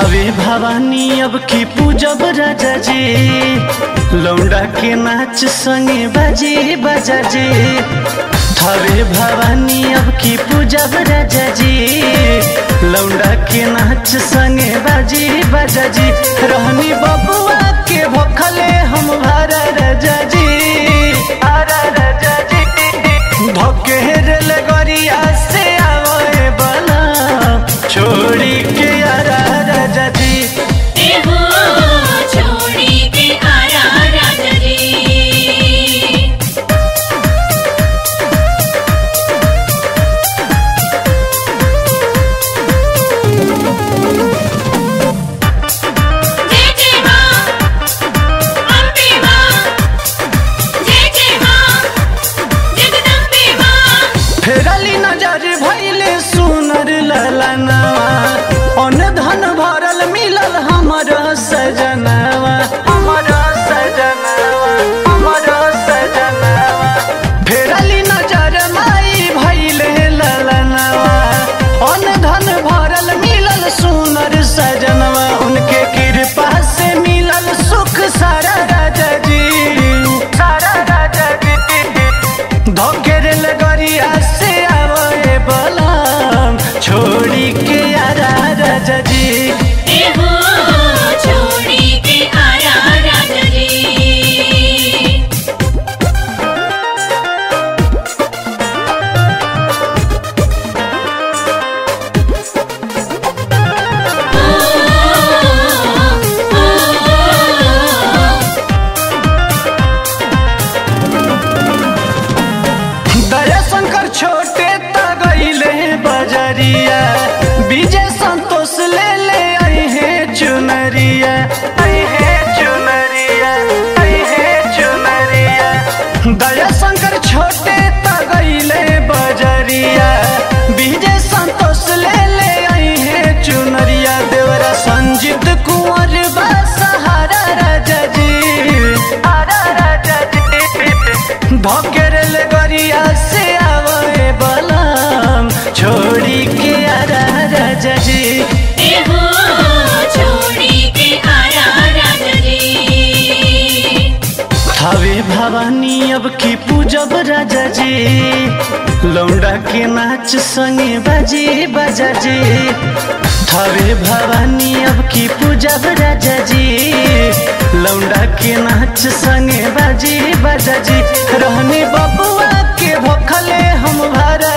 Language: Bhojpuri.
थावे भवानी अब की पूजब राजा जी लौंडा के नाच संगे बाजे बाजा जी थावे भवानी अब की पूजब राजा जी लौंडा के नाच संगे बाजे बाजा जी रहनी बबुआ के भोखले हम भारा राजा जी भारा राजा जी धोके रेल गरिया से आवे बला छोड़ी के यारा राजा जी एहो छोड़ी के आरा राजा जी जय जय मां अम्बे मां जय जय मां जगदम्बे मां फेरली नजर भैले सुनर ललनवा अन धन भरल मिलल हमर सजनवा हमर सजनवा हमर सजनवा फेरली नजर माई भैले ललनवा अन धन भरल मिलल सुनर सजनवा उनके कृपा से मिलल सुख सारा राजा जी सारा राजा जी धोकेर लगरिया से आवे बलम छोड़ी के यारा राजा जी एहो छोड़ी के आरा राजा जी दया शंकर छोटे त गईले बजरिया विजय संतोष ले ले आई है चुनरिया आई है चुनरिया आई है चुनरिया दया शंकर छोटे त गईले बजरिया विजय संतोष ले ले आई है चुनरिया देवरा संजीत कुंवर बा सहारा राजा जी आरा राजा जी धकेरल गरिया से आवे बलम छोड़ी के आरा राजा जी एहो छोड़ी के आरा राजा जी थावे भवानी अब की पूजब राजा जी लौंडा के नाच संगे बाजे बाजा जी थावे भवानी अब की पूजब राजा जी लौंडा के नाच संगे बाजे बाजा जी रहने बबुआ के भोखले हम भारा